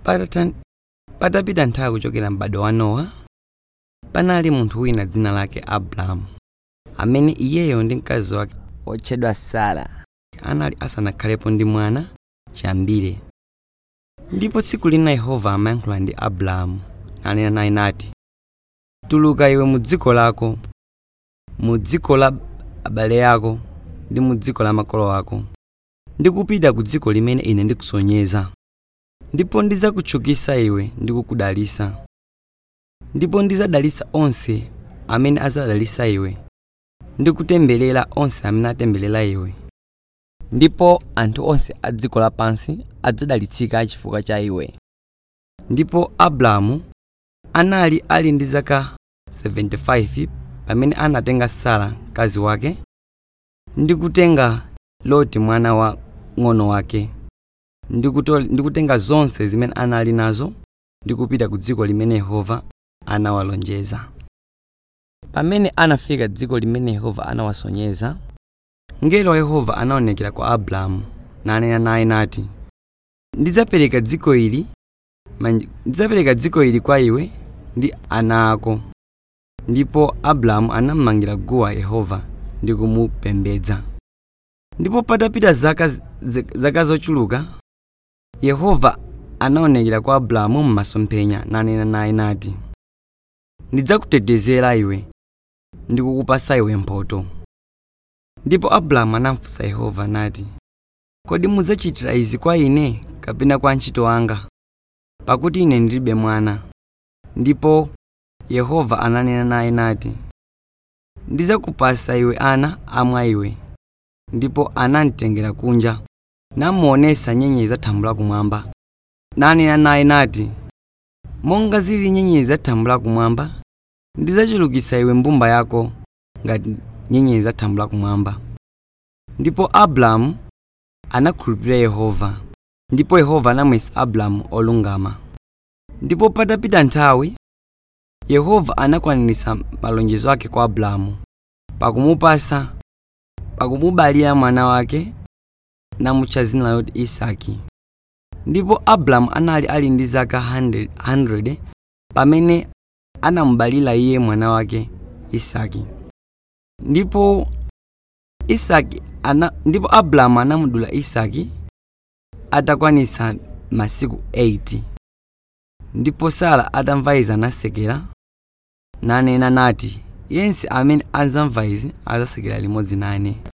Patata- patapita nthawi kuchokera m'bado wa nowa panali munthu wina dzina lake abrahamu amene iyeyo ndi mkazi wake otchedwa sara anali asanakhalepo ndi mwana chiyambire ndipo tsiku lina yehova amayankhula ndi abrahamu nanena naye nati tuluka iwe mu dziko lako mu dziko la abale ako ndi mu dziko la makolo ako ndi kupita ku dziko limene ine ndikusonyeza ndipo ndidzakutchukitsa iwe ndi kukudalitsa ndipo ndidzadalitsa onse amene adzadalitsa iwe ndi kutemberera onse amene atemberera iwe ndipo anthu onse a dziko lapansi adzadalitsika chifukwa cha iwe ndipo abrahamu anali ali ndi zaka 75 pamene anatenga sara mkazi wake ndi kutenga loti mwana wa ng'ono wake ndi kuto- ndi kutenga zonse zimene anali nazo ndi kupita ku dziko limene yehova anawalonjeza pamene anafika dziko limene yehova anawasonyeza mngelo wa yehova anaonekera kwa abrahamu nanena naye nati ndidzapereka dziko ili manj- ndidzapereka dziko ili kwa iwe ndi ana ako ndipo abrahamu anammangira guwa yehova ndi kumupembedza ndipo patapita zaka, z- z- zaka zochuluka yehova anaonekera kwa abrahamu m'masomphenya nanena naye nati ndidzakutetezera iwe ndi kukupasa iwe mphotho ndipo abrahamu anafunsa yehova nati kodi mudzachitira izi kwa ine kapena kwa ntchito anga pakuti ine ndilibe mwana ndipo yehova ananena naye nati ndidzakupasa iwe ana amwa iwe ndipo anamtengera kunja namuonesa nyenyezi za thambo lakumwamba nanena naye nati monga zili nyenyezi za thambo lakumwamba ndidzachulukitsa iwe mbumba yako ngati nyenyezi za thambo lakumwamba ndipo abrahamu anakhulupirira yehova ndipo yehova anamuyesa abrahamu olungama ndipo patapita nthawi yehova anakwaniritsa malonjezo ake kwa abrahamu pakumupasa pakumubalira mwana wake namutcha dzina loti isaki ndipo abrahamu anali ali ndi zaka 100, 100 pamene anamubalira iye mwana wake isaki ndipo isaki ana, ndipo abrahamu anamudula isaki atakwanitsa masiku 80 ndipo sara atamva izi anasekera nanena nati yense amene adzamva izi adzasekera limodzi nane